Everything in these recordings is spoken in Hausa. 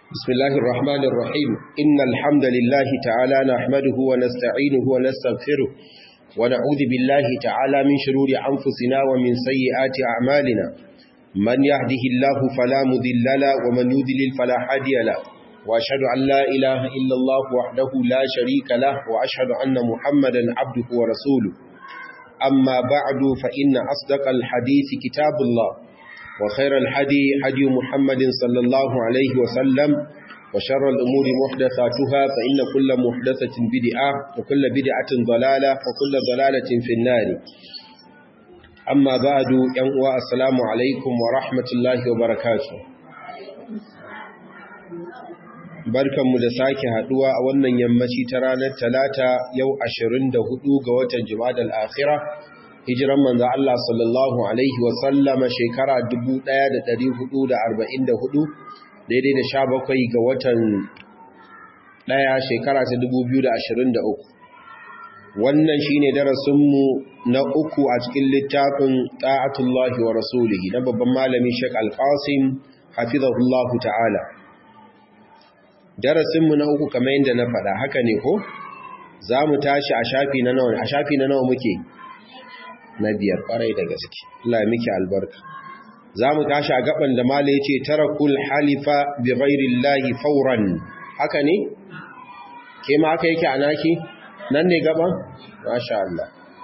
بسم الله الرحمن الرحيم إن الحمد لله تعالى نحمده ونستعينه ونستغفره ونعوذ بالله تعالى من شرور أنفسنا ومن سيئات أعمالنا من يهده الله فلا مذل له ومن يذلل فلا هادي له وأشهد أن لا إله إلا الله وحده لا شريك له وأشهد أن محمدا عبده ورسوله أما بعد فإن أصدق الحديث كتاب الله وخير الحدي حدي محمد صلى الله عليه وسلم وشر الأمور محدثاتها فإن كل محدثة بدعة وكل بدعة ضلالة وكل ضلالة في النار أما بعد ينقوى السلام عليكم ورحمة الله وبركاته barkanmu da sake haduwa a wannan yammaci ta ranar talata yau 24 ga watan jimadal akhira hijiran manzo Allah sallallahu alaihi wa sallama shekara 1444 daidai da 17 ga watan daya shekara ta 2023 wannan shine darasinmu na uku a cikin littafin ta'atullahi wa rasulihi na babban malami Sheikh Al-Qasim hafizahullahu ta'ala darasinmu na uku kamar yadda na faɗa haka ne ko za mu tashi a shafi na nawa a shafi na nawa muke na biyar ƙwarai da gaske Allah miki albarka za mu tashi a gaban da mala ya ce tarakul halifa bi ghairillahi fauran haka ne ke ma haka yake a naki nan ne gaban masha Allah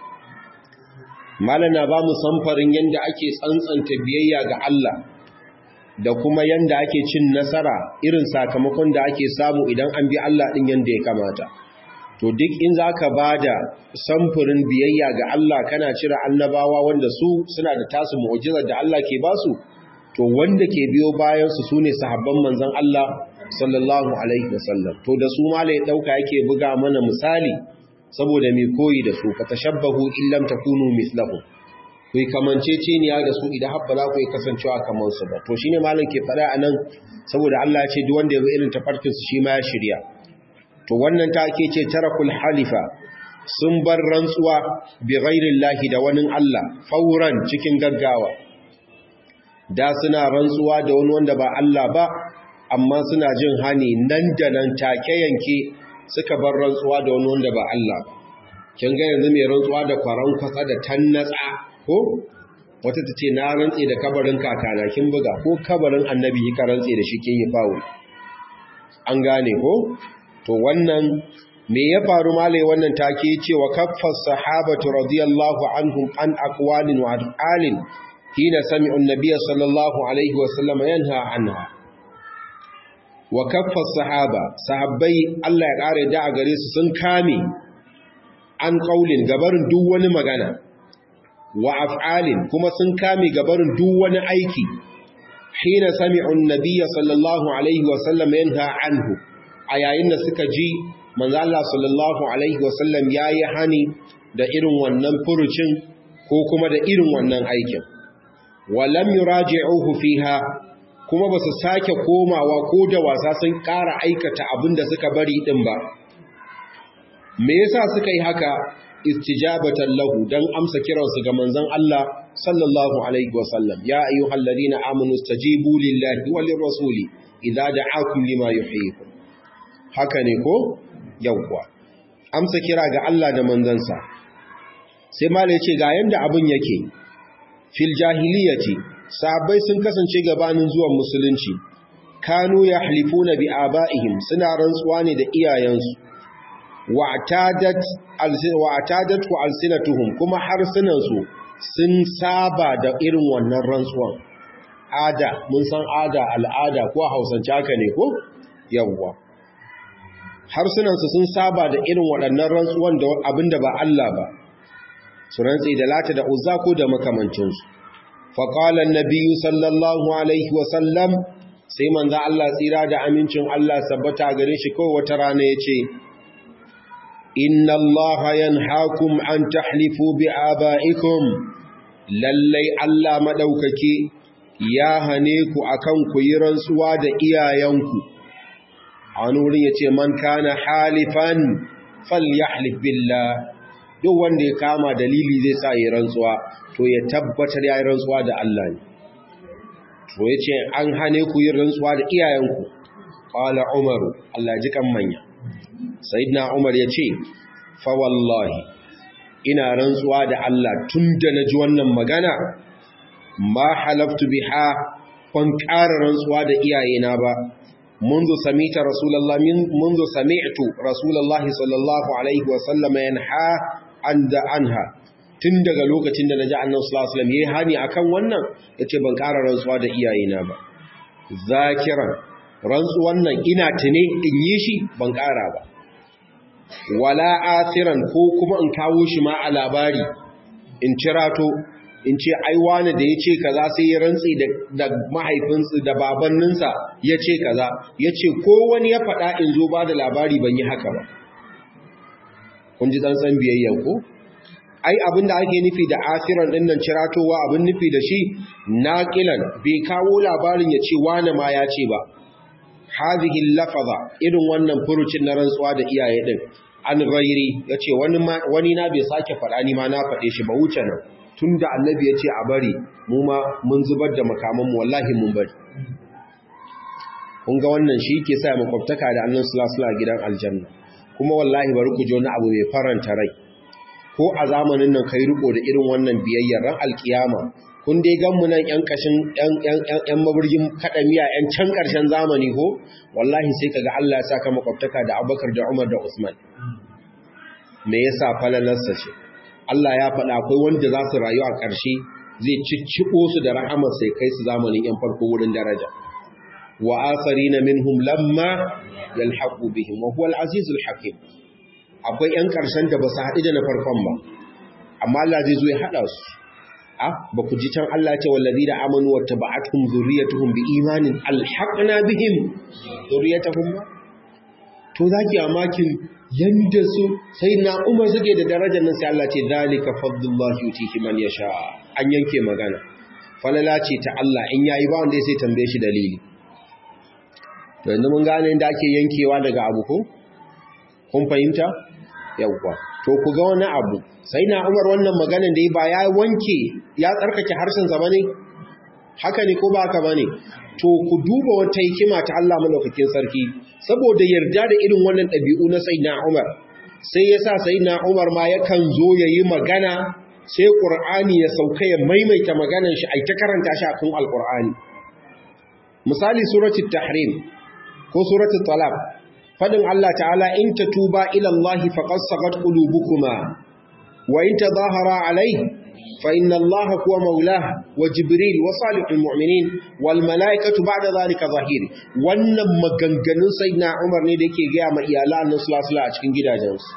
mala na ba mu samfarin yadda ake tsantsanta biyayya ga Allah da kuma yanda ake cin nasara irin sakamakon da ake samu idan an bi Allah ɗin yanda ya kamata to duk in za ka ba da samfurin biyayya ga Allah kana cire annabawa wanda su suna da tasu mu'ujizar da Allah ke basu to wanda ke biyo bayansu su ne sahabban manzon Allah sallallahu alaihi wasallam to da su ma ya ɗauka yake buga mana misali saboda mai koyi da su ka tashabbahu illam takunu mislahu ku yi kamanceceniya da su idan haɓɓa za ku yi kasancewa kamar su ba to shi ne malam ke faɗa a nan saboda Allah ya ce duk wanda ya bi irin tafarkinsu shi ma ya shirya to wannan ta ake ce tarakul halifa sun bar rantsuwa bi ghairin lahi da wani Allah fauran cikin gaggawa da suna rantsuwa da wani wanda ba Allah ba amma suna jin hani nan da nan take yanke suka bar rantsuwa da wani wanda ba Allah ba kin ga yanzu mai rantsuwa da kwaran kwatsa da tannatsa ko wata ta ce na rantse da kabarin kakana kin buga ko kabarin annabi ka rantse da shi kin yi fawo an gane ko to wannan me ya faru malai wannan take cewa kaffas sahabatu radiyallahu anhum an aqwalin wa alin hina sami'u an-nabiy sallallahu alaihi wa sallam yanha anha wa kaffas sahaba sahabbai Allah ya kare da a gare su sun kame an qaulin gabarin duk wani magana wa af'alin kuma sun kame gabarin duk wani aiki hina sami'u an-nabiy sallallahu alaihi wa sallam yanha anhu a yayin da suka ji manzo Allah sallallahu alaihi wa sallam yayi hani da irin wannan furucin ko kuma da irin wannan aikin wa lam yuraji'uhu fiha kuma basu sake komawa ko da wasa sun ƙara aikata abinda suka bari din ba me yasa suka yi haka istijabatan lahu dan amsa kiransu ga manzon Allah sallallahu alaihi wasallam ya ayyuhal ladina amanu stajibu lillahi wal rasuli idza da'akum lima yuhyikum haka ne ko yawwa amsa kira ga Allah da manzansa sai malai ce ga yanda abun yake fil jahiliyati sahabbai sun kasance gabanin zuwan musulunci kanu yahlifuna bi abaihim suna rantsuwa ne da iyayensu wa'atadat ku alsinatuhum kuma harsunansu sun saba da irin wannan rantsuwan ada mun san ada al'ada ko hausance haka ne ko yawwa harsunansu sun saba da irin waɗannan rantsuwan da abinda ba Allah ba su rantsi da lata da uzza ko da makamancinsu faƙalan nabiyu sallallahu alaihi wasallam sai manza Allah tsira da amincin Allah sabbata gare shi kawai wata rana ya ce inna Allah yanhaakum an tahlifu bi aba'ikum lallai Allah madaukake ya hane ku akan ku yi rantsuwa da iyayenku an wurin yace man kana halifan falyahlif billah duk wanda ya kama dalili zai sa yi rantsuwa to ya tabbatar ya yi rantsuwa da Allah ne to yace an hane ku yin rantsuwa da iyayenku qala umar Allah ji kan manya sayyidina umar yace fa wallahi ina rantsuwa da Allah tunda naji wannan magana ma halaftu biha ban ƙara rantsuwa da iyayena ba منذ سمعت رسول الله منذ سمعت رسول الله صلى الله عليه وسلم ينحى عن عنها tun daga lokacin da naji annabi sallallahu alaihi wasallam yayi hani akan wannan yace ban ƙara rantsuwa da iyayena ba zakiran rantsuwan nan ina tune in yi shi ban ƙara ba wala asiran ko kuma in kawo shi ma a labari in cirato in ce ai wani da ya ce kaza sai ya rantsi da mahaifinsu da babanninsa ya ce kaza ya ce ko wani ya faɗa in zo ba da labari ban yi haka ba kun ji tsantsan biyayya ko ai abinda ake nufi da asiran ɗin nan ciratowa abin nufi da shi naƙilan bai kawo labarin ya ce wani ma ya ce ba hazihi lafaza irin wannan furucin na rantsuwa da iyaye ɗin an gairi ya ce wani na bai sake faɗa ni ma na faɗe shi ba wuce nan tun da annabi ya ce a bari mu ma mun zubar da makamanmu wallahi mun bari kun ga wannan shi ke sa makwabtaka da annan sulasula gidan aljanna kuma wallahi bari ku ji wani abu mai faranta rai ko a zamanin nan kai riko da irin wannan biyayyar ran alkiyama kun dai gan mu nan yan kashin yan yan yan maburgin kadamiya yan can karshen zamani ko wallahi sai kaga Allah ya saka makwabtaka da Abubakar da Umar da Usman me yasa falalarsa ce Allah ya faɗa akwai wanda za su rayu a ƙarshe zai cicciko su da rahamar sai kai su zamanin ‘yan farko wurin daraja. Wa asari na minhum lamma yalhaƙu bihim wa huwa al'azizul hakim. Akwai ‘yan ƙarshen da ba su haɗu da na farkon ba, amma Allah zai zo ya haɗa su. A, ba ku ji can Allah ce wallazi da amanu wa taba'atuhum zurriyatuhum bi imanin alhaqna bihim zurriyatuhum ba. To za ki amakin yanda su sai na umar suke da darajar nan sai Allah ce zalika fadlullahi yutihi man yasha an yanke magana falala ce ta Allah in yayi ba wanda sai tambaye shi dalili to yanzu mun gane inda ake yankewa daga abu ko kun fahimta yawwa to ku ga wani abu sai na umar wannan maganar da ba ya wanke ya tsarkake harshen sa bane haka ne ko ba haka bane to ku duba wata hikima ta Allah malaukakin sarki saboda yarda da irin wannan ɗabi'u na sayyidina Umar sai yasa sayyidina Umar ma yakan zo yayi magana sai Qur'ani ya sauka ya maimaita maganar shi ai ta karanta shi a cikin Al-Qur'ani misali suratul tahrim ko suratul talaq fadin Allah ta'ala in tatuba ila Allah faqad sagat qulubukuma wa in tadhahara alayhi فإن الله هو مولاه وجبريل وصالح المؤمنين والملائكة بعد ذلك ظهير wannan maganganun sayyidina Umar ne da yake ga ma iyalan Annabi sallallahu alaihi a cikin gidajensu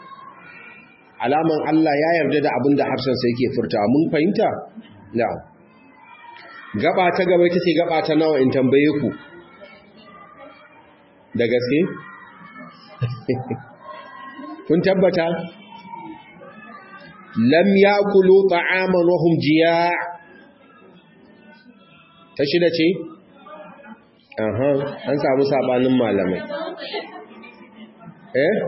alaman Allah ya yarda da abin da harshen sa yake furta mun fahimta na'am gaba ta gaba ita ce gaba ta nawa in tambaye ku da gaske kun tabbata lam yakulu ta'aman wa hum jiya' ta shida ce aha an samu sabanin malamai eh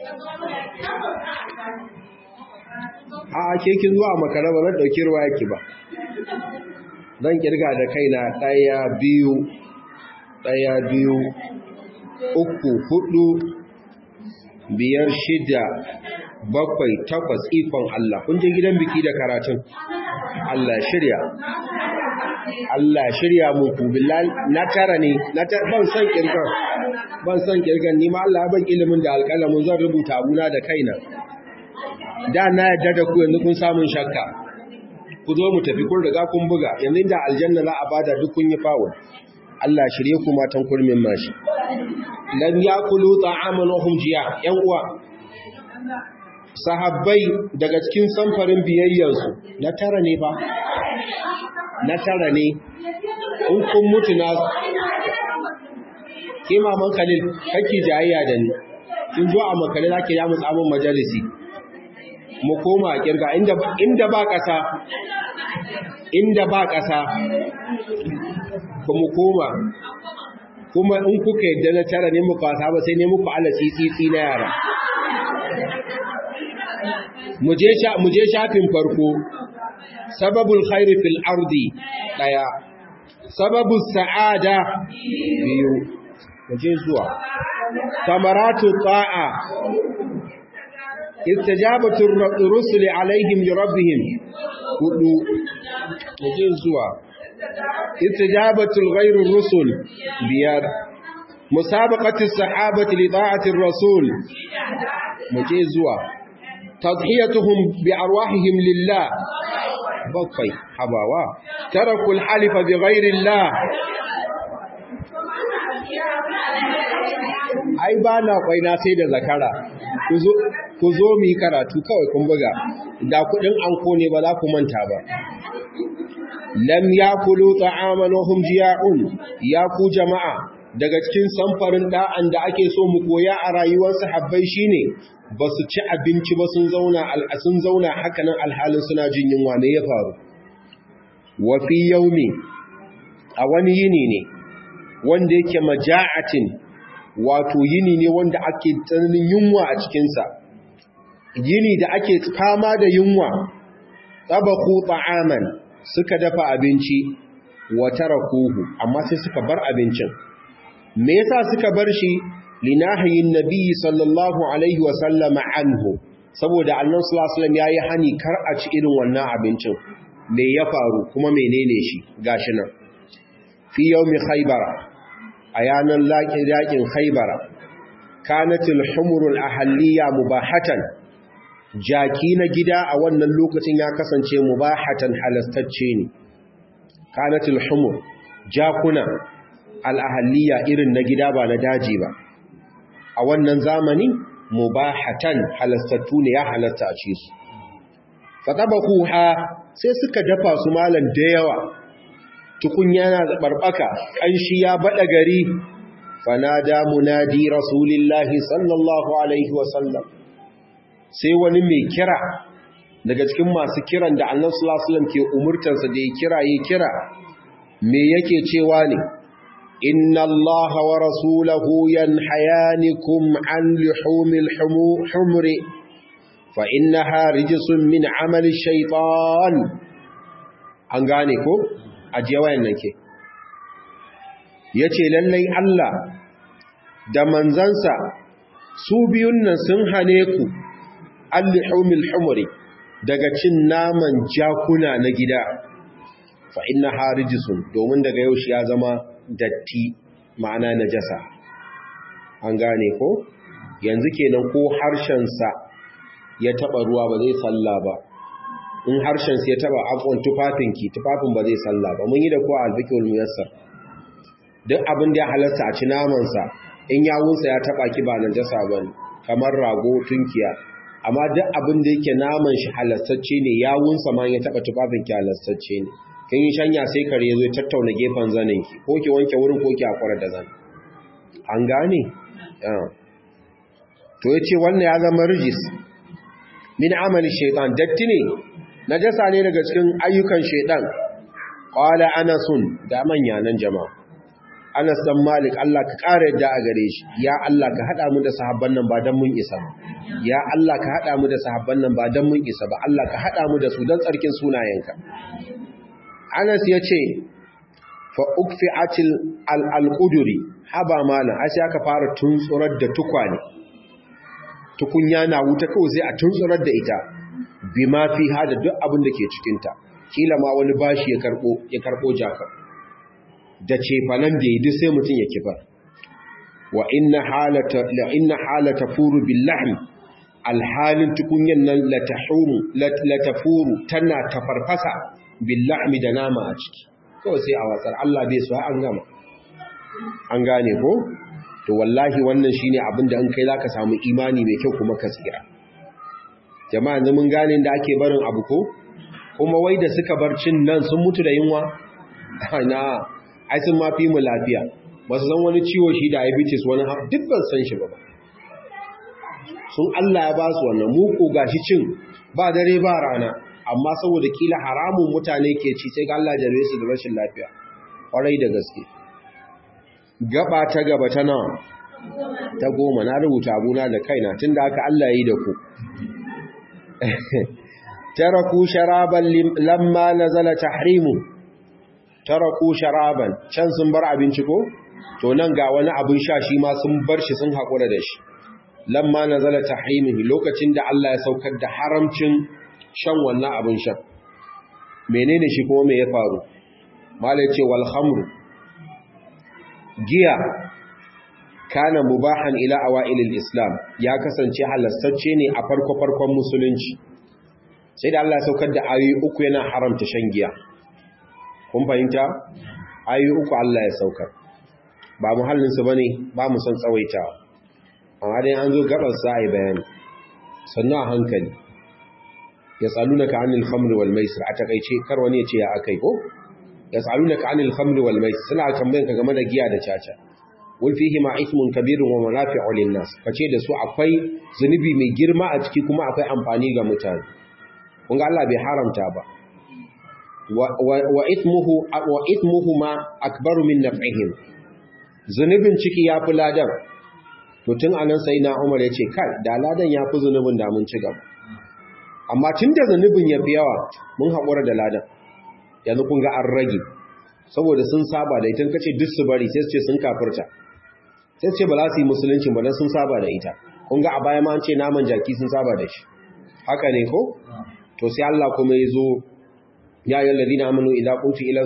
a ke kin zuwa makara ba zan dauki ruwa yake ba zan kirga da kaina daya biyu daya biyu uku hudu biyar shida bakwai takwas ikon Allah kun je gidan biki da karatun Allah shirya Allah shirya muku billahi na tara ne na ban san kirkan ban san kirkan ni ma Allah ban ilimin da alƙalamin zan rubuta abuna da kaina da na yadda da ku yanzu kun samun shakka ku zo mu tafi kun riga kun buga yanzu da aljanna za a bada duk kun yi fawon Allah shirye ku matan kurmin mashi lam yakulu ta'aman wa hum jiya yan uwa sahabbai daga cikin samfarin biyayyarsu na tara ne ba na tara ne in kun mutu na ke maman kalil kake jayayya da ni kin zo a makale zaki ya mutsamin majalisi mu koma kirga inda inda ba kasa inda ba kasa ku mu koma kuma in kuka yadda na tara ne muka wasa ba sai ne muku ala tsitsi na yara mu je shafin farko sababul khairi fil ardi daya sababul sa'ada biyu je zuwa samaratu ta'a istijabatu rusul alaihim li rabbihim hudu je zuwa istijabatu ghairu rusul biyar musabaqatu sahabati li ta'ati rasul muje zuwa tadhiyatuhum bi arwahihim lillah bakwai habawa tarakul halifa bi ghairi Allah ai ba na kwaina sai da zakara ku zo mu yi karatu kawai kun buga da kudin anko ne ba za ku manta ba lam yakulu ta'aman wa hum jiya'un ya ku jama'a daga cikin samfarin da'an da ake so mu koya a rayuwar sahabbai shine ba su ci abinci ba sun zauna sun zauna hakanan alhalin suna jin yunwa ne ya faru wa fi yaumi a wani yini ne wanda yake maja'atin wato yini ne wanda ake tsananin yunwa a cikinsa yini da ake fama da yunwa tabaku ta'aman suka dafa abinci wa tarakuhu amma sai suka bar abincin me yasa suka bar shi linahiyin nabiyyi sallallahu alaihi wa sallama anhu saboda annabi sallallahu alaihi wasallam yayi hani kar a ci irin wannan abincin me ya faru kuma menene shi gashi nan fi yawmi khaybara ayanan laqin yaqin khaybara kanatil humurul ahliya mubahatan jaki na gida a wannan lokacin ya kasance mubahatan halastacce ne kanatil humur jakuna al-ahliya irin na gida ba na daji ba a wannan zamani mubahatan halastattu ne ya halasta a ci su fatabakuha sai suka dafa su malan da yawa tukunya na barbaka kanshi ya bada gari fanada munadi rasulillahi sallallahu alaihi wasallam sai wani mai kira daga cikin masu kiran da annabi sallallahu alaihi wasallam ke umurtansa da ya kira ya kira me yake cewa ne إن الله ورسوله ينحيانكم عن لحوم الحمر فإنها رجس من عمل الشيطان أنغانيكو أجيوين نكي yace lallai Allah da manzansa su biyun nan sun hane ku al-humil humri daga cin naman jakuna na gida fa inna harijisun domin daga yau shi ya zama datti ma'ana najasa an gane ko yanzu kenan ko harshensa ya taba ruwa ba zai salla ba in harshensa ya taba afon tufafinki tufafin ba zai salla ba mun yi da ko alfikul muyassar duk abin da ya halarta a ci namansa in yawunsa ya taba ki ba najasa ba ne kamar rago tunkiya amma duk abin da yake naman shi halastacce ne yawunsa ma ya taba tufafinki halastacce ne kin yi shanya sai kare ya zo ya tattauna gefen zaninki ko ki wanke wurin ko ki akwara da zan an gane to yace wannan ya zama rijis min amali shaytan datti ne najasa ne daga cikin ayyukan shaytan qala anasun da manya nan jama'a Anas dan Malik Allah ka ƙara yadda a gare shi ya Allah ka hada mu da sahabban nan ba dan mun isa ba ya Allah ka hada mu da sahabban nan ba dan mun isa ba Allah ka hada mu da su dan tsarkin sunayenka Anas ya ce, fa'ukfi acil al'alƙuduri, haba mana, a sai aka fara tuntsurar da tukwane, tukunya na wuta kawai sai a tuntsurar da ita, bi ma fi hada duk abin da ke cikinta, kila ma wani bashi ya karɓo jaka, da cefanen da ya sai mutum ya kifa. Wa inna halata furu billahi, alhalin tukunyan nan latafuru tana tafarfasa billahmi da nama a ciki kawai sai a watsar Allah bai so an gama an gane ko to wallahi wannan shine abin da an kai zaka samu imani mai kyau kuma ka tsira jama'a yanzu mun gane da ake barin abu ko kuma wai da suka bar cin nan sun mutu da yunwa na ai sun mafi mu lafiya ba su san wani ciwo shi diabetes wani duk ban san shi ba sun Allah ya ba su wannan mu ko gashi cin ba dare ba rana amma saboda kila haramun mutane ke ci sai ga Allah jarabe su da rashin lafiya kwarai da gaske gaba ta gaba ta nawa ta goma na rubuta abuna da kaina tunda haka Allah yi da ku taraku sharaban lamma nazala tahrimu taraku sharaban can sun bar abinci ko to nan ga wani abin sha shi ma sun bar shi sun haƙura da shi lamma nazala tahrimihi lokacin da Allah ya saukar da haramcin shan wannan abin sha menene shi kuma me ya faru mala ce wal khamru giya kana mubahan ila awailil islam ya kasance halastacce ne a farko farkon musulunci sai da Allah ya saukar da ayoyi uku yana haramta shan giya kun fahimta ayoyi uku Allah ya saukar ba muhallin su bane ba mu san tsawaitawa amma dai an zo gaban sa ai bayani sannan a hankali yasalunaka anil khamri wal maisir a takeice kar wani ya ce ya akai ko yasalunaka anil khamri wal maisir suna tambayan ka game da giya da caca wal fihi ma ithmun kabirun wa manafi'u lin nas kace da su akwai zunubi mai girma a ciki kuma akwai amfani ga mutane kun ga Allah bai haramta ba wa ithmuhu wa ithmuhuma akbaru min naf'ihim zunubin ciki yafi ladan to tun anan sai na Umar yace kai da ladan yafi zunubin da mun ci gaba amma tunda zunubin yafi yawa mun haƙura da ladan yanzu kun ga an rage saboda sun saba da ita kace duk su bari sai su ce sun kafirta sai su ce ba za su yi musulunci ba dan sun saba da ita kun ga a baya ma an ce naman jaki sun saba da shi haka ne ko to sai Allah kuma ya zo ya yi lalazina amanu idan kuntu ila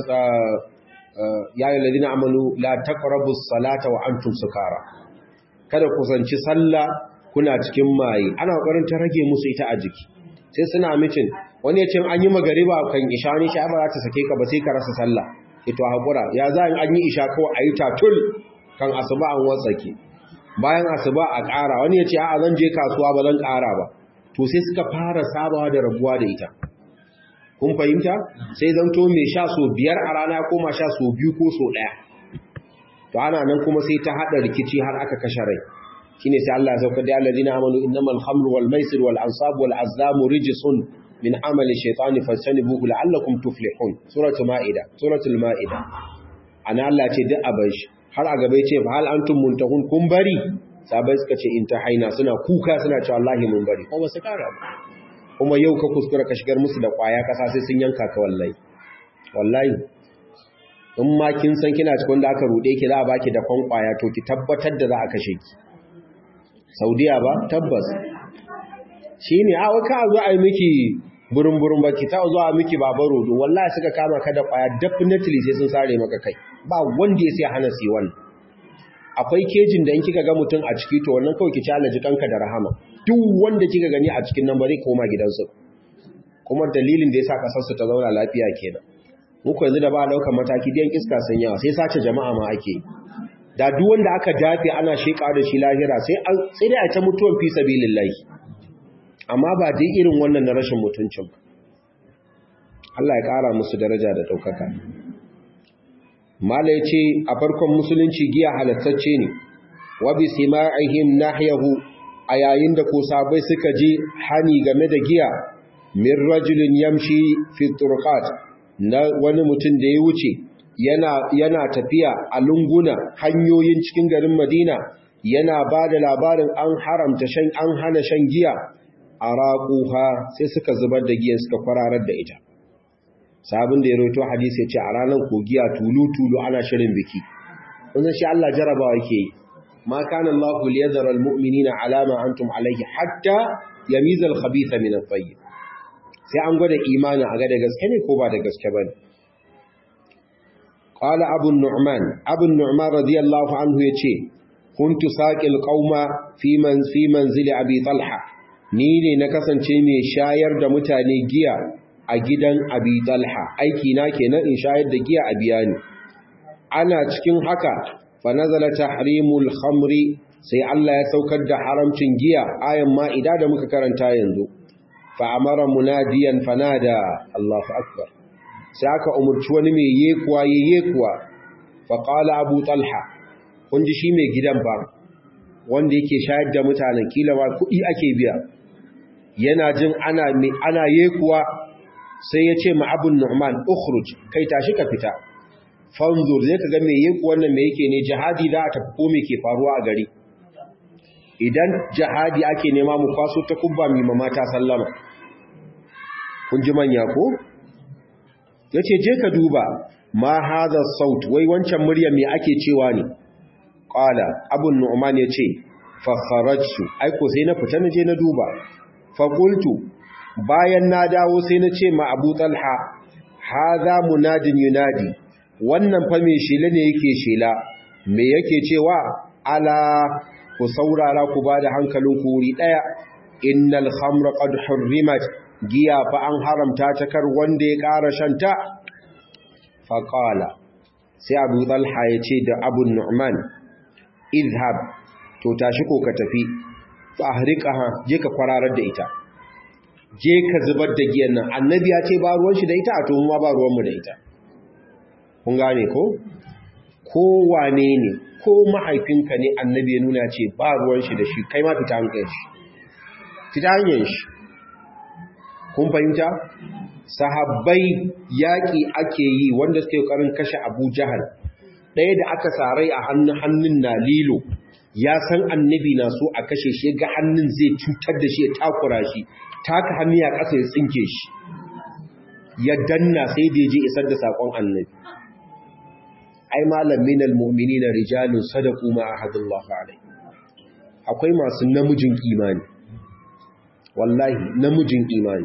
ya yi lalazina amanu la taqrabus salata wa antum sukara kada ku zanci sallah kuna cikin maye ana kokarin ta rage musu ita a jiki sai suna mitin wani ya ce an yi magariba kan isha ne shi ba za ta sake ka ba sai ka rasa sallah ito hakura ya za an yi isha kawai ayi tatul kan asuba an watsake bayan asuba a ƙara wani ya ce a zan je kasuwa ba zan ƙara ba to sai suka fara sabawa da rabuwa da ita kun fahimta sai zanto mai sha so biyar a rana koma sha so biyu ko so ɗaya to ana nan kuma sai ta haɗa rikici har aka kashe rai shine sai Allah ya sauka da alladina amanu innamal khamru wal maisir wal ansab wal azlamu rijsun min amali shaytani fastanibuhu la'allakum tuflihun suratul maida suratul maida ana Allah ce duk aban shi har a gaba ce hal antum muntahun kun bari sabai suka ce in ta haina suna kuka suna cewa wallahi mun bari kuma su kara ba kuma yau ka kuskura ka shigar musu da kwaya kasa sai sun yanka ka wallahi wallahi in ma kin san kina cikin da aka rude ki za a baki da kwan kwaya to ki tabbatar da za a kashe ki saudiya ba tabbas shine a waka zo a yi miki burin burin ba ki ta zo a miki babaro don wallahi suka kama ka da kwaya definitely sai sun sare maka kai ba wanda ya sai hana su wannan akwai kejin da in kika ga mutum a ciki to wannan kawai ki challenge kanka da rahama duk wanda kika gani a cikin nan bare koma gidansu kuma dalilin da yasa kasar su ta zauna lafiya kenan muku yanzu da ba daukar mataki dan iska sun yawa sai sace jama'a ma ake da duk wanda aka dafe ana sheka da shi lahira sai an sai dai a ta mutuwan fi sabilillahi amma ba dai irin wannan na rashin mutuncin ba Allah ya kara musu daraja da daukaka mala ce a farkon musulunci giya halattacce ne wa bi sima'ihim nahyahu a yayin da ko sabai suka je hani game da giya min rajulin yamshi fi turqat na wani mutum da ya wuce yana yana tafiya a lunguna hanyoyin cikin garin Madina yana ba da labarin an haramta shan an hana shan giya araquha sai suka zubar da giyan suka kwararar da ita sabon da ya roto hadisi ya ce a ranar kogiya tulu-tulu ana shirin biki wanzan shi Allah jarabawa yake yi ma kana Allah liyadhara almu'minina ala ma antum alayhi hatta yamiza al-khabitha min at-tayyib sai an gwada imani a ga da gaske ne ko ba da gaske bane qala abu nu'man abu nu'man radiyallahu anhu yace kuntu saqil qauma fi man fi manzili abi talha ni ne na kasance mai shayar da mutane giya a gidan abi talha aiki na kenan in shayar da giya a biya ni ana cikin haka fa nazala tahrimul khamri sai Allah ya saukar da haramcin giya ayan ma'ida da muka karanta yanzu fa amara munadiyan fanada Allahu akbar sai aka umurci wani mai yekuwa yekuwa fa qala abu talha kun ji shi mai gidan ba wanda yake shayar da mutanen kila ba kuɗi ake biya yana jin ana ana yekuwa sai ya ce ma abun nu'man ukhruj kai tashi ka fita fanzur zai ka ga me yake wannan me yake ne jihadi da ta ko me ke faruwa a gari idan jihadi ake nema mu kwaso ta kubba mi mama ta sallama kun ji manya ko yace je ka duba ma hadha saut wai wancan murya me ake cewa ne qala abun nu'man yace fa kharajtu aiko sai na fita naje na duba fa qultu bayan na dawo sai na ce ma Abu Talha hadha munadin yunadi wannan fa me shela ne yake shela me yake cewa ala ku saurara ku bada hankalin ku wuri daya innal khamra qad hurrimat giya fa an haramta ta kar wanda ya ƙara shanta fa qala sai Abu Talha ya ce da Abu Nu'man izhab to tashi ko ka tafi fa ahriqaha je ka kwararar da ita je ka zubar da giyan nan annabi ya ce ba ruwan shi da ita a to mu ba ruwan mu da ita kun gane ko ko wane ne ko mahaifinka ne annabi ya nuna ce ba ruwan shi da shi kai ma fita hankali shi fita hanyar shi kun fahimta sahabbai yaƙi ake yi wanda suke ƙoƙarin kashe abu jahal ɗaya da aka sarai a hannun hannun na lilo ya san annabi na so a kashe shi ga hannun zai cutar da shi ya takura shi taka hannu ya ƙasa ya tsinke shi ya danna sai da je isar da saƙon annabi ai malam minal mu'minina rijalun sadaqu ma ahadullah alai akwai masu namijin imani wallahi namijin imani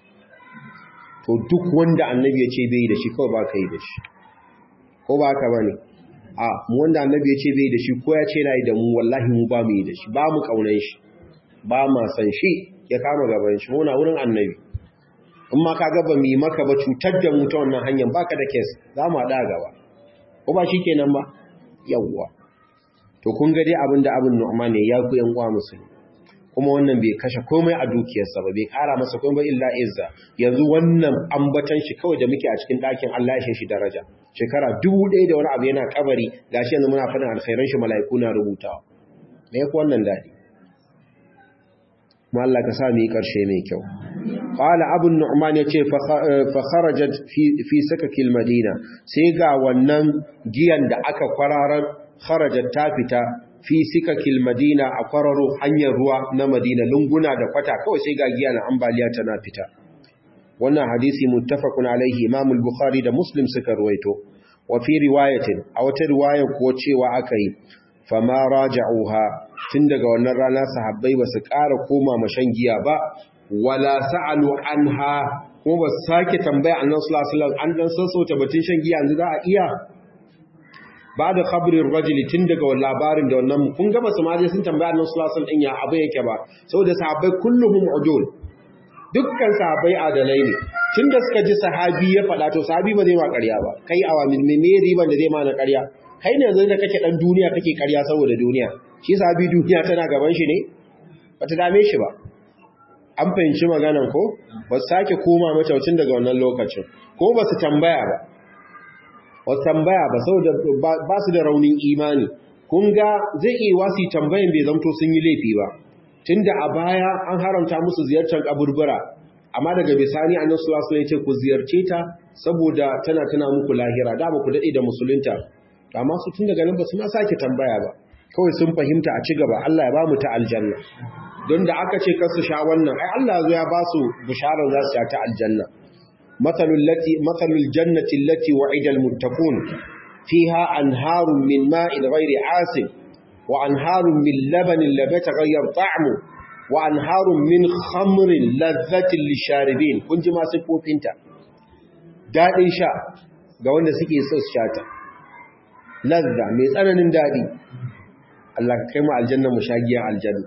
to duk wanda annabi ya ce bai da shi kawai ba ka yi da shi ko ba ka bane a mu wanda annabi ya ce bai da shi ko ya ce na yi da mu wallahi mu ba mu yi da shi ba mu kaunan shi ba ma san shi ya kama gaban shi muna wurin annabi in ma ka gaba mu yi maka ba cutar da mu ta wannan hanyar baka da kes za mu haɗa gaba ko ba shi kenan ba yawwa to kun ga dai abin da abin nu'ma ne ya ku yan uwa musulmi kuma wannan bai kashe komai a dukiyarsa ba bai kara masa komai illa izza yanzu wannan ambatan shi kawai da muke a cikin ɗakin Allah ya shi daraja shekara dubu ɗaya da wani abu yana kabari gashi yanzu muna faɗin alkhairan shi mala'iku na rubutawa me yake wannan daɗi mu Allah ka sa mu yi ƙarshe mai kyau qala abu nu'man yace fa kharajat fi fi sakakil madina sai ga wannan giyan da aka kwararar kharajat ta fita fi sikakil madina a kwararo hanyar ruwa na madina lunguna da kwata kawai sai ga giya na ambaliya tana fita wannan hadisi muttafaqun alaihi imam al-bukhari da muslim suka ruwaito wa fi riwayatin a wata riwaya ko cewa akai fama raja'uha tun daga wannan rana sahabbai ba su ƙara koma mashan giya ba wala sa'alu anha ko ba sake tambaya annabi sallallahu alaihi wasallam an dan sassauta batun shan giya yanzu za a iya ba da khabirin rajuli tun daga labarin da wannan kun gaba su maje sun tambaya annabi sallallahu alaihi wasallam ya abu yake ba saboda sahabbai kulluhum udul dukkan sahabbai adalai ne tunda suka ji sahabi ya faɗa to sahabi ba zai ma ƙarya ba kai awamin me me riban da zai ma na ƙarya kai ne yanzu da kake dan duniya kake ƙarya saboda duniya shi sahabi duniya tana gaban shi ne bata dame shi ba an fahimci maganan ko ba su sake koma mata tun daga wannan lokacin ko ba su tambaya ba wasu tambaya ba saboda ba su da raunin imani kun ga zai iya wasi tambayan bai zamto sun yi laifi ba tunda a baya an haramta musu ziyartar kaburbura amma daga bisani annabi sallallahu alaihi wasallam ya ce ku ziyarce ta saboda tana tana muku lahira da ba ku dade da musulunta amma su tun daga nan ba su ma sake tambaya ba kawai sun fahimta a ci gaba Allah ya ba mu ta aljanna don da aka ce kar su sha wannan ai Allah ya ba su bisharar za su sha ta aljanna مثل التي مثل الجنة التي وعد المتقون فيها أنهار من ماء غير عاسل وأنهار من لبن لم يتغير طعمه وأنهار من خمر لذة للشاربين كنت ما سكو فينتا daɗin sha ga wanda suke so su shata lazza mai tsananin daɗi Allah kai mu aljanna mu shagiyar aljanna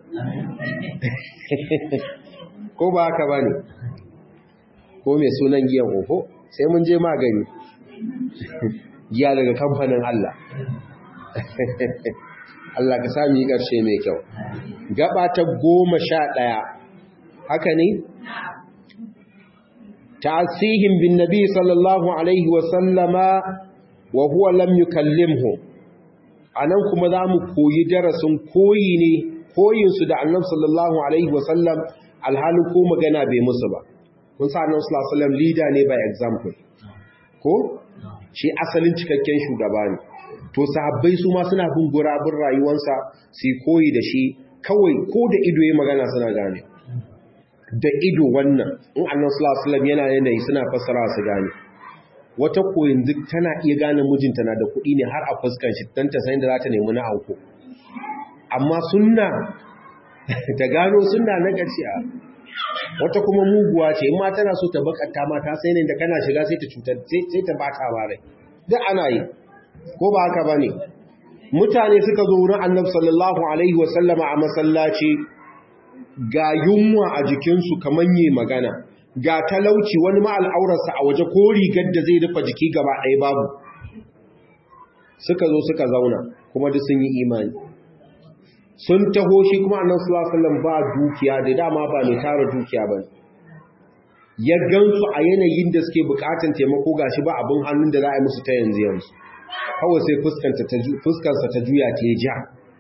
ko ba haka bane ko mai sunan giyan ofo sai mun je magani giya daga kamfanin Allah Allah ka sami ƙarshe mai kyau gaba ta goma sha ɗaya haka ne ta'asihim bin nabi sallallahu alaihi wasallama wa huwa lam yukallimhu anan kuma za mu koyi darasin koyi ne koyinsu da annabi sallallahu alaihi wasallam alhalin ko magana bai musu ba kun sa annabi sallallahu alaihi wasallam leader ne by example ko shi asalin cikakken shugaba ne to sahabbai su ma suna bin gurabun rayuwarsa su koyi da shi kawai ko da ido ya magana suna gane da ido wannan in annabi sallallahu alaihi wasallam yana yanayi suna fassara su gane wata ko yanzu tana iya gane mijinta na da kuɗi ne har a fuskan shi dan ta san da za ta nemi na auko amma sunna ta gano sunna na gaskiya wata kuma muguwa ce in ma tana so ta bakanta ma ta sai ne da kana shiga sai ta cutar sai ta bata ba rai duk ana yi ko ba haka bane mutane suka zo wurin Annabi sallallahu alaihi wasallama a masallaci ga yunwa a jikinsu kamar yi magana ga talauci wani ma al'aurarsa a waje ko rigar da zai rufe jiki gaba ɗaya babu suka zo suka zauna kuma duk sun yi imani sun taho shi kuma annan sulasallan ba dukiya da dama ba mai tara dukiya ba ya gansu a yanayin da suke bukatan taimako gashi ba abin hannun da za a yi musu ta yanzu yanzu kawai sai fuskarsa ta juya ta ja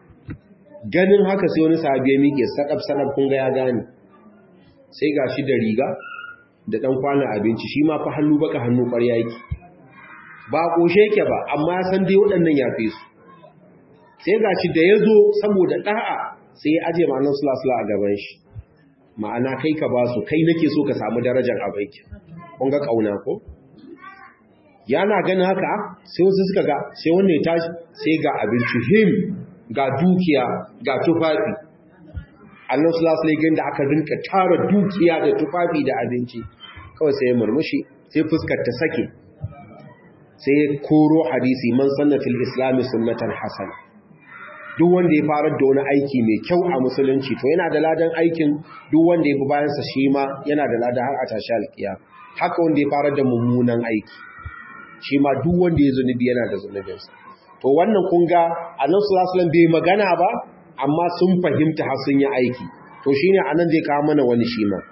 ganin haka sai wani sahabi ya miƙe sadab-sadab kun ga ya gane sai gashi da riga da ɗan kwanan abinci shi ma fa hannu baka hannu ƙwarya yake ba ƙoshe yake ba amma ya san dai waɗannan ya fi su sai ga shi da ya zo saboda ɗa'a sai ya aje ma'anar sulasula a gaban shi ma'ana kai ka ba su kai nake so ka samu darajar abaiki kun ga ƙauna ko yana ganin haka sai wasu suka ga sai wannan ya tashi sai ga abinci him ga dukiya ga tufafi annan sulasula ya da aka rinka tara dukiya da tufafi da abinci kawai sai ya murmushi sai fuskar ta sake sai ya koro hadisi man sanna fil islami sunnatan hasana duk wanda ya farar da wani aiki mai kyau a musulunci to yana da ladan aikin duk wanda ya bi bayansa shi ma yana da ladan har a tashi alkiya haka wanda ya farar da mummunan aiki shi ma duk wanda ya zunubi yana da zunubinsa to wannan kun ga annabi sallallahu alaihi bai magana ba amma sun fahimta har sun yi aiki to shine anan zai kawo mana wani shi ma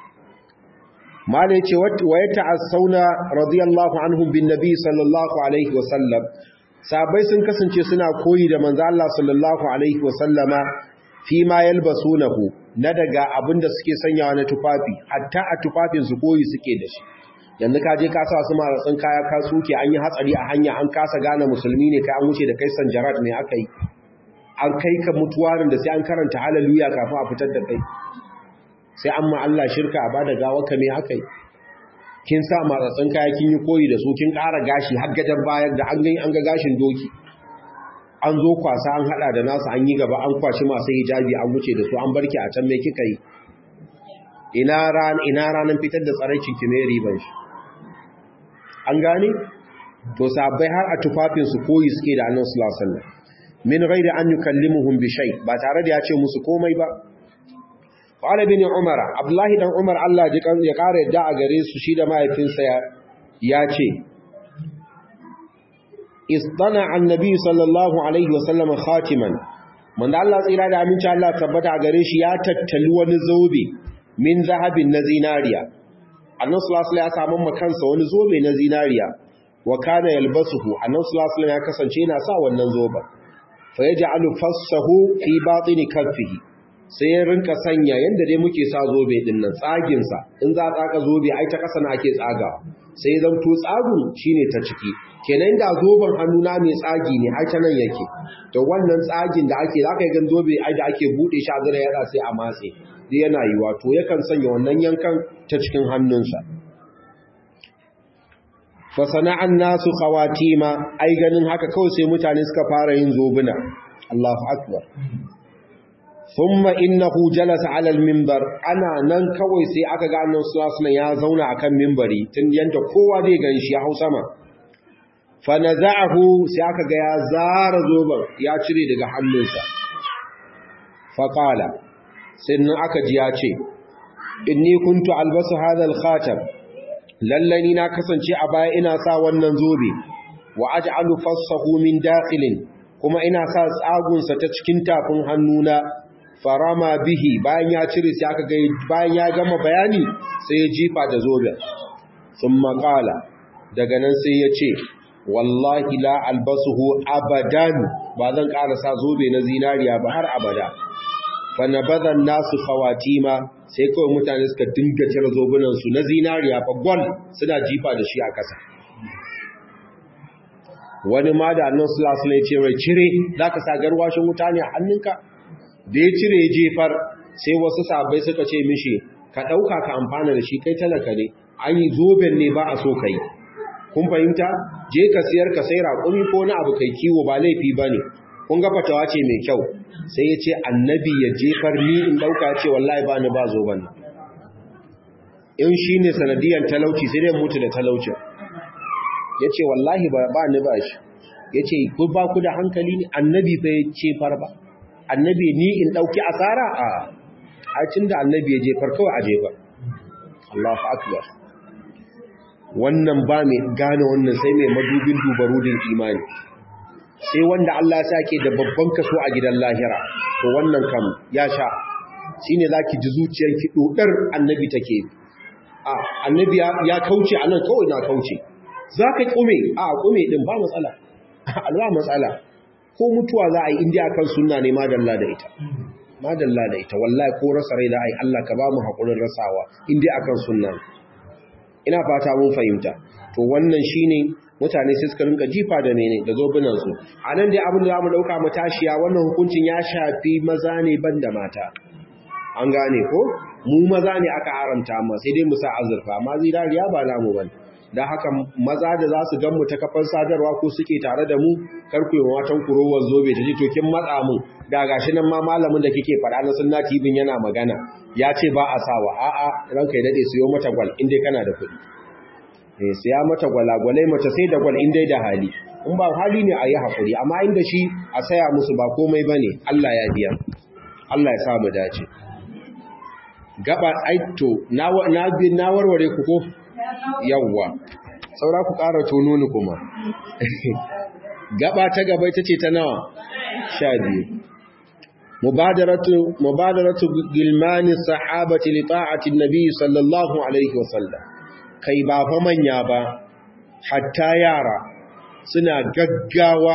malai ce wa ya ta'assauna radiyallahu anhum bin nabi sallallahu alaihi wa sallam sabai sun kasance suna koyi da manzo Allah sallallahu alaihi wasallama fi ma yalbasunahu na daga abinda suke sanyawa na tufafi hatta a tufafin su koyi suke da shi yanzu ka je ka sa su maratsin kaya ka suke an yi hatsari a hanya an kasa gane musulmi ne kai an wuce da kai sanjarat ne aka yi an kai ka mutuwarin da sai an karanta hallelujah kafin a fitar da kai sai an ma Allah shirka a bada gawa ka me aka yi kin sa matsatsin kaya kin yi koyi da su kin ƙara gashi har gadan bayan da an gani an ga gashin doki an zo kwasa an hada da nasu an yi gaba an kwashi masu hijabi an wuce da su an barki a can me kika yi ina ran ina ranan fitar da tsaraicin ki mai riban shi an gane to sabai har a tufafin su koyi suke da Annabi sallallahu alaihi wasallam min ghairi an yukallimuhum bi shay ba tare da ya ce musu komai ba Ƙwale bin Umar, Abdullahi ɗan Umar Allah ya ƙara yadda a gare su shi da mahaifinsa ya ce, Istana annabi sallallahu Alaihi wasallam khatiman, manda Allah tsira da aminci Allah tabbata a gare shi ya tattali wani zobe min zahabin na zinariya. Annan Sulasula ya samun makansa wani zobe na zinariya, wa kana yalbasuhu, annan Sulasula ya kasance yana sa wannan zoben. Fa ya ji alufassahu fi batini kaffihi. sai ya rinka sanya yadda dai muke sa zobe din nan tsaginsa in za a tsaka zobe ai ta ƙasa na ake tsagawa sai zan to tsagun shine ta ciki kenan da zoben hannuna mai tsagi ne ai ta nan yake to wannan tsagin da ake zaka gan zobe ai da ake bude shi a zira yada sai a matse dai yana yiwa to yakan sanya wannan yankan ta cikin hannunsa fa sana'an nasu khawatima ai ganin haka kawai sai mutane suka fara yin zobuna Allahu akbar thumma innahu jalasa ala al-minbar ana nan kawai sai aka ga annabi sallallahu ya zauna akan minbari tun yanda kowa zai gan shi ya hau sama fa naza'ahu sai aka ga ya zara zoban ya cire daga hannunsa fa qala sannan aka ji ya ce inni kuntu albasu hadha al-khatam lallani na kasance a baya ina sa wannan zobe wa aj'alu fassahu min dakhilin kuma ina sa tsagunsa ta cikin tafin hannuna farama bihi bayan ya cire sai aka ga bayan ya gama bayani sai ya jifa da zoben sun maƙala daga nan sai ya ce wallahi la albasuhu abadan ba zan ƙara sa zobe na zinariya ba har abada fa nabadan nasu khawatima sai kawai mutane suka dinga cire zobunan su na zinariya fa gol suna jifa da shi a ƙasa wani ma da annan sallallahu alaihi ce rai cire zaka sa garwashin wuta ne a hannunka da ya cire ya jefar sai wasu sabai suka ce mishi ka ɗauka ka amfana da shi kai talaka ne an yi zoben ne ba a so ka yi kun fahimta je ka siyar ka sai raƙumi ko na abu kai kiwo ba laifi ba ne kun ga fatawa ce mai kyau sai ya ce annabi ya jefar ni in ɗauka ce wallahi ba ni ba zo ban in shi ne sanadiyar talauci sai dai mutu da talaucin ya ce wallahi ba ni ba shi ya ce ku ba ku da hankali ne annabi bai jefar ba annabi ni in ɗauki asara a acin da annabi ya jefar kawai a jefar Allahu akbar wannan ba mai gane wannan sai mai madubin dubarudin imani sai wanda Allah ya sake da babban kaso a gidan lahira to wannan kam ya sha shine zaki ji zuciyarki dodar annabi take a annabi ya kauce anan kawai na kauce zaka kume a kume din ba matsala alwa matsala ko mutuwa za a yi indiya kan sunna ne madalla da ita madalla da ita wallahi ko rasa rai da ai Allah ka ba mu hakurin rasawa indiya akan sunna ina fata mun fahimta to wannan shine mutane sai suka rinka jifa da ne da zobunan su anan dai abin da zamu dauka mu tashiya wannan hukuncin ya shafi maza ne banda mata an gane ko mu maza ne aka haramta amma sai dai mu sa azurfa amma zirariya ba namu bane da haka maza da za su gan mu ta kafar sadarwa ko suke tare da mu karku yi matan kurowar zobe ta ji tokin matsa mun da gashi nan ma malamin da kike faɗa na sunna TV yana magana ya ce ba a sawa a'a ranka ya dade siyo mata gwal in dai kana da kuɗi eh siya mata gwalagwalai mace sai da gwal in dai da hali in ba hali ne a yi hakuri amma inda shi a saya musu ba komai bane Allah ya biya Allah ya sa mu dace gaba aito na na warware ku ko yawwa saura ku ƙara tono ni kuma gaba ta gaba ita ce ta nawa sha biyu mubadaratu mubadaratu gilmani sahabati li ta'ati nabi sallallahu alaihi wasallam kai ba fa manya ba hatta yara suna gaggawa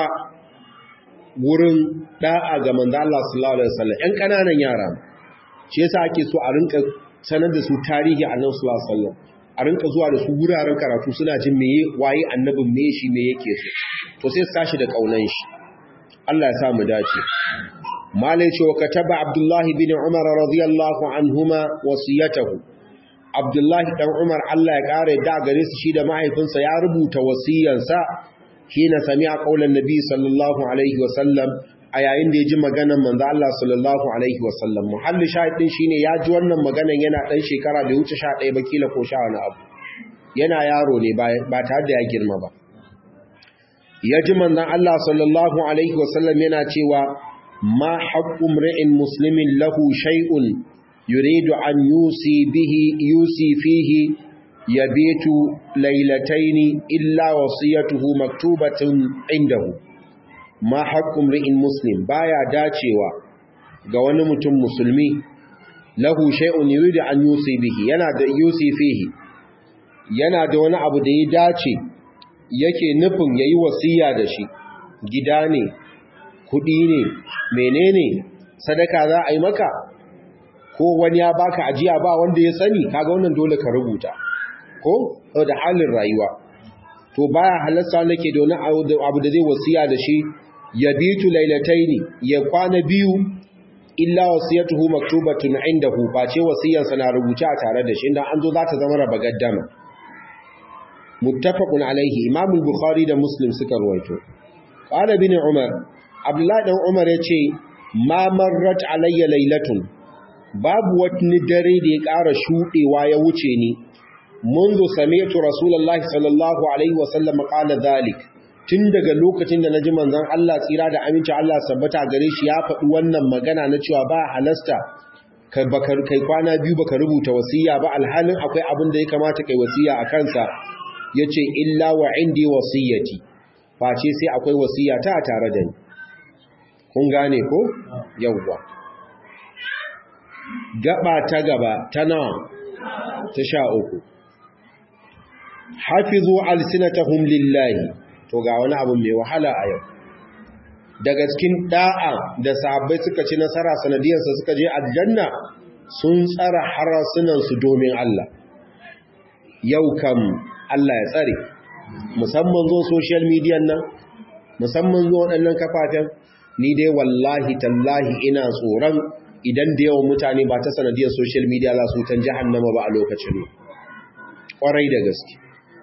wurin da'a ga manzo Allah sallallahu alaihi wasallam ƴan kananan yara shi yasa ake so a rinka sanar da su tarihi annabi sallallahu alaihi wasallam a rinka zuwa da su wuraren karatu suna jin meye waye annabin meye shi me yake so to sai su tashi da kaunan shi Allah ya sa mu dace malai ce wa kataba abdullahi bin umar radiyallahu anhuma wasiyatahu abdullahi dan umar Allah ya kare da gare su shi da mahaifinsa ya rubuta wasiyansa hina sami'a qaulan nabi sallallahu alaihi wa sallam a yayin da ya ji maganar manzo Allah sallallahu alaihi wa sallam muhalli shahidin shine ya ji wannan maganar yana dan shekara bai wuce 11 ba kila ko sha wani abu yana yaro ne ba tare da ya girma ba ya ji manzon Allah sallallahu alaihi wa sallam yana cewa ma haqqu mri'in muslimin lahu shay'un yuridu an yusi bihi yusi fihi yabitu laylataini illa wasiyatuhu maktubatun indahu ma haƙƙun ri'in muslim baya dacewa ga wani mutum musulmi lahu shay'un yuridu an yusi bihi yana da yusi fihi yana da wani abu da ya dace yake nufin yayi wasiya da shi gida ne kudi ne menene sadaka za a yi maka ko wani ya baka ajiya ba wanda ya sani kaga wannan dole ka rubuta ko da halin rayuwa to baya halasta nake da wani abu da zai wasiya da shi ya bitu lailataini ya kwana biyu illa wasiyatuhu maktubatun indahu face wasiyarsa na rubuce a tare da shi inda an zo za ta zama raba gaddama muttafaqun alaihi imam al-bukhari da muslim suka ruwaito qala bin umar abdullahi dan umar yace ma marrat alayya lailatun babu wani dare da ya ƙara shudewa ya wuce ni منذ سمعت رسول الله صلى الله عليه وسلم قال ذلك tun daga lokacin da naji manzon Allah tsira da aminci Allah sabbata gare shi ya faɗi wannan magana na cewa ba halasta kai bakar kai kwana biyu baka rubuta wasiya ba alhalin akwai abin da ya kamata kai wasiya a kansa yace illa wa indi wasiyati face sai akwai wasiya ta tare da ni kun gane ko yawwa gaba ta gaba ta nawa ta sha uku hafizu alsinatahum lillahi to ga wani abu mai wahala a yau daga cikin da'a da sahabbai suka ci nasara sanadiyarsa suka je aljanna sun tsara harasunan su domin Allah yau kam Allah ya tsare musamman zo social media nan musamman zo waɗannan kafafen ni dai wallahi tallahi ina tsoron idan da yawan mutane ba ta sanadiyar social media za su tan jahannama ba a lokacin ƙwarai da gaske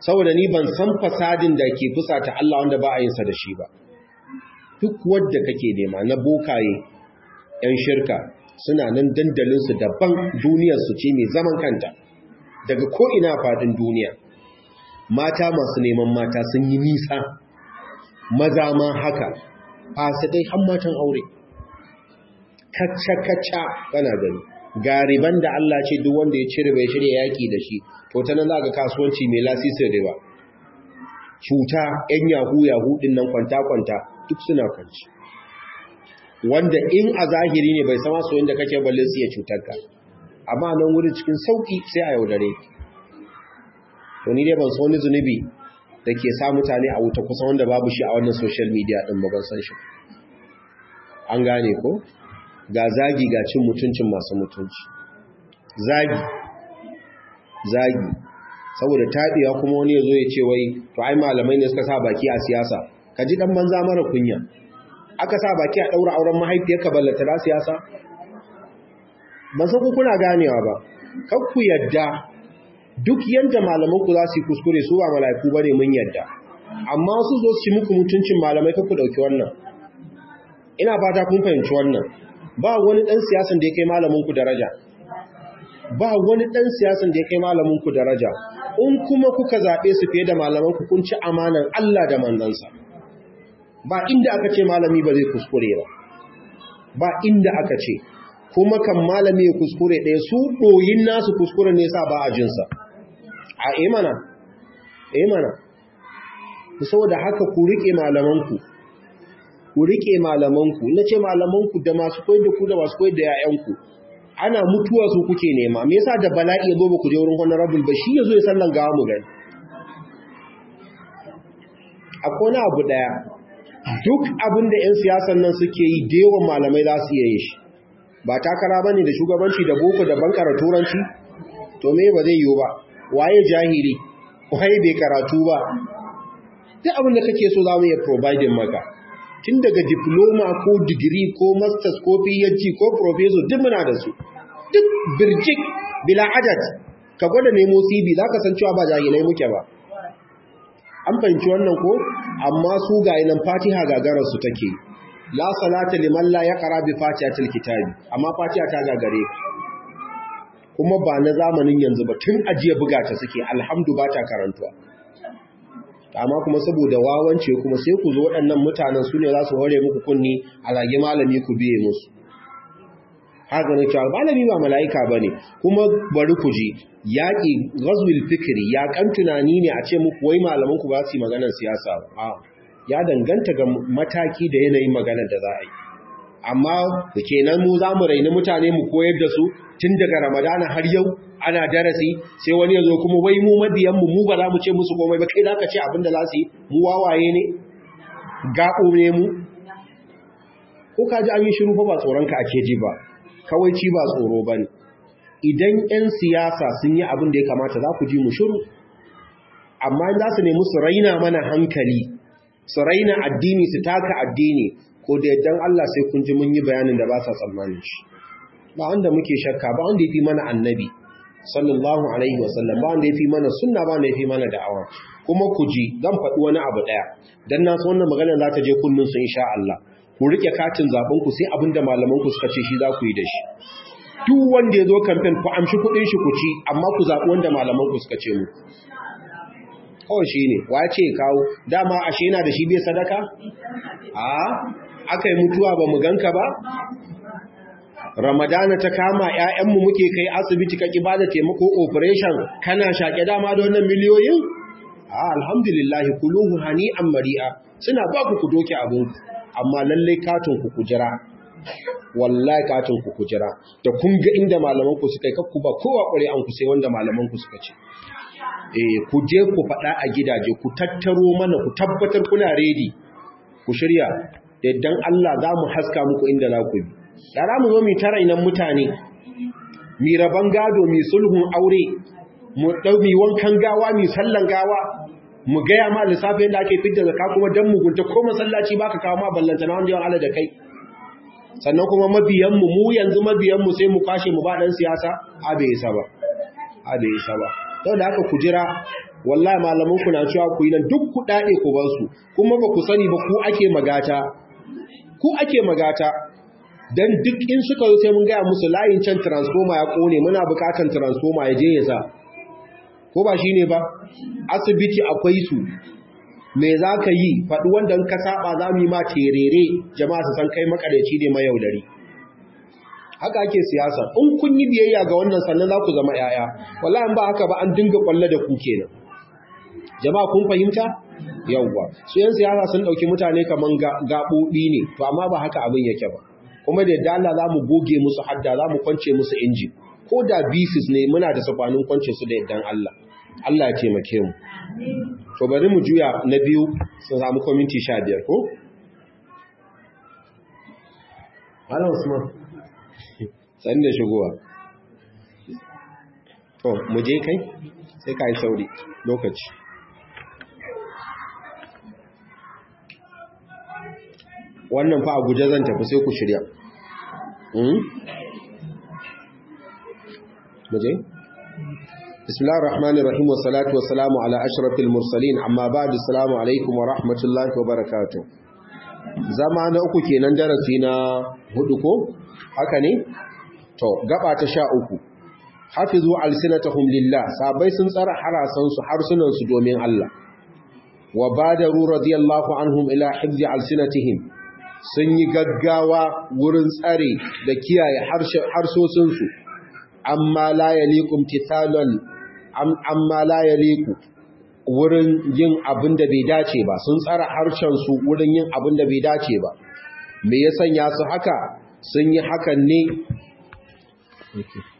saboda ni ban san fasadin da ke fusata Allah wanda ba a yin sa da shi ba duk wanda kake nema na bokaye yan shirka suna nan dandalin su daban duniyar su ce mai zaman kanta daga ko ina fadin duniya mata masu neman mata sun yi nisa maza ma haka fasidai har matan aure kacce-kacce kana gani gariban da Allah ce duk wanda ya cire bai shirya yaki da shi to ta nan za ga kasuwanci mai lasisin riba cuta yan yahu yahu din nan kwanta-kwanta duk suna kwanci wanda in a zahiri ne bai sama soyin da kake balle su ya cutar ka amma nan wuri cikin sauki sai a yaudare to ni dai ban so wani zunubi da ke sa mutane a wuta kusa wanda babu shi a wannan social media din ba ban san shi an gane ko ga zagi ga cin mutuncin masu mutunci zagi zagi saboda taɗewa kuma wani ya zo ya ce wai to ai malamai ne suka sa baki a siyasa ka ji ɗan banza mara kunya aka sa baki a ɗaura auren mahaifiyarka ballata da siyasa ban san kuna ganewa ba kan ku yadda duk yadda malamanku za su yi kuskure su ba mala'iku ba ne mun yadda amma su zo su muku mutuncin malamai kan ku ɗauki wannan ina fata kun fahimci wannan ba wani ɗan siyasan da ya kai malaminku daraja ba wani ɗan siyasan da ya kai malaminku daraja in kuma kuka zaɓe su fiye da malamanku kun ci amanan Allah da manzansa ba inda aka ce malami ba zai kuskure ba ba inda aka ce kuma kan malami ya kuskure ɗaya su ɗoyin nasu kuskure ne sa ba a jinsa a emana emana saboda haka ku riƙe malamanku ku riƙe malamanku na ce malamanku da masu koyar da ku da masu koyar da 'ya'yanku ana mutuwa su kuke nema me yasa da bala'i ya zo ba ku je wurin honorable ba shi ya zo ya sallan gawa mu gani akwai wani abu daya duk abin da 'yan siyasan nan suke yi da yawan malamai za su iya yin shi ba takara bane da shugabanci da boko da bankara turanci to me ba zai yiwu ba waye jahili waye bai karatu ba duk abin da kake so za mu iya providing maka tun daga diploma ko digiri ko masters ko phd ko professor duk muna da su duk birjik bila adad ka gwada nemo cv za ka san cewa ba jahilai muke ba an fahimci wannan ko amma su ga nan fatiha gagarar su take la salata liman la yaqra bi fatihatil kitabi amma fatiha ta gagare kuma ba na zamanin yanzu ba tun ajiya buga ta suke alhamdu ba ta karantuwa amma kuma saboda wawance kuma sai ku zo waɗannan mutanen su ne za su hore muku kunni a zage malami ku biye musu haka ne cewa malami ba mala'ika ba ne kuma bari ku ji yaƙi ghazwil fikri ya kan tunani ne a ce muku wai malaman ku ba su yi maganar siyasa ba ya danganta ga mataki da yanayin maganar da za a yi amma da kenan mu za mu raini mutane mu koyar da su tun daga ramadana har yau ana darasi sai wani ya zo kuma wai mu mabiyanmu mu ba za mu ce musu komai ba kai za ka ce abin da za su yi mu wawaye ne gaɓo ne mu ko ka ji an yi shiru ba tsoronka ake ji ba kawai ci ba tsoro ba ne idan 'yan siyasa sun yi abin da ya kamata za ku ji mu shiru amma za su nemi su raina mana hankali su raina addini su taka addini ko da yaddan Allah sai kun ji mun yi bayanin da ba sa tsammanin shi ba wanda muke shakka ba wanda ya fi mana annabi sallallahu alaihi wasallam ba wanda ya fi mana sunna ba wanda ya fi mana da'awa kuma ku ji zan faɗi wani abu ɗaya dan na san wannan magana za ta je kullun su insha Allah ku rike katin zaben ku sai abinda malaman ku suka ce shi za ku yi da shi duk wanda ya zo campaign ku amshi kuɗin shi ku ci amma ku zaɓi wanda malaman ku suka ce mu kawai shi ne wa ce kawo dama ashe yana da shi bai sadaka a aka yi mutuwa ba mu ganka ba ramadana ta kama ‘ya'yanmu muke kai asibiti ka ba da taimako operation kana shaƙe dama da wannan miliyoyin? a alhamdulillahi kuluhu hani an mari'a suna ba ku ku doke abinku amma lallai katon ku kujira wallahi katon ku kujira da kun ga inda malamanku suka yi kakku ba kowa ƙware an ku sai wanda malamanku suka ce eh ku je ku faɗa a gidaje ku tattaro mana ku tabbatar kuna redi ku shirya da dan Allah za mu haska muku inda za ku bi yara mu zo mu tara inan mutane mi raban gado mi sulhun aure mu dau mi wankan gawa mi sallan gawa mu gaya ma lissafin da ake fitar zakka kuma dan mugunta ko masallaci baka kawo ma ballanta na wanda yawan Allah da kai sannan kuma mabiyan mu mu yanzu mabiyan mu sai mu kwashe mu ba dan siyasa a bai isa ba a bai isa ba don da haka ku jira wallahi malaman ku na cewa ku yi nan duk ku dade ku bar su kuma ba ku sani ba ku ake magata ku ake magata dan duk in suka zo sai mun ga musu layin can transformer ya kone muna bukatan transformer ya je ya sa ko ba shine ba asibiti akwai su me za ka yi faɗi wanda ka saba za mu yi ma terere jama'a su san kai makareci ne mayaudari haka ake siyasa in kun yi biyayya ga wannan sannan za ku zama yaya wallahi ba haka ba an dinga kwalle da ku kenan jama'a kun fahimta yawwa su yan siyasa sun dauki mutane kaman gaɓoɓi ne to amma ba haka abin yake ba kuma da yadda Allah za mu goge musu hadda za mu kwance musu inji ko da bisis ne muna da safanin kwance su da yaddan Allah Allah ya taimake mu to bari mu juya na biyu sun samu kwaminti sha biyar ko? Ala Usman sani da shigowa to mu je kai sai ka yi sauri lokaci wannan fa a guje zan tafi sai ku shirya mu je? بسم الله الرحمن الرحيم والصلاة والسلام على أشرف المرسلين أما بعد السلام عليكم ورحمة الله وبركاته زمان uku kenan darasi na hudu ko haka ne to gaba ta sha uku hafizu alsinatahum lillah sabai sun tsara harasan su harsunan su domin Allah wa badaru radiyallahu anhum ila hifzi alsinatihim sun yi gaggawa wurin tsare da kiyaye harsosin su amma la yaliqum tithalan amma la yaliqu wurin yin abin da bai dace ba sun tsara harshen su wurin yin abin da bai dace ba me ya sanya su haka sun yi hakan ne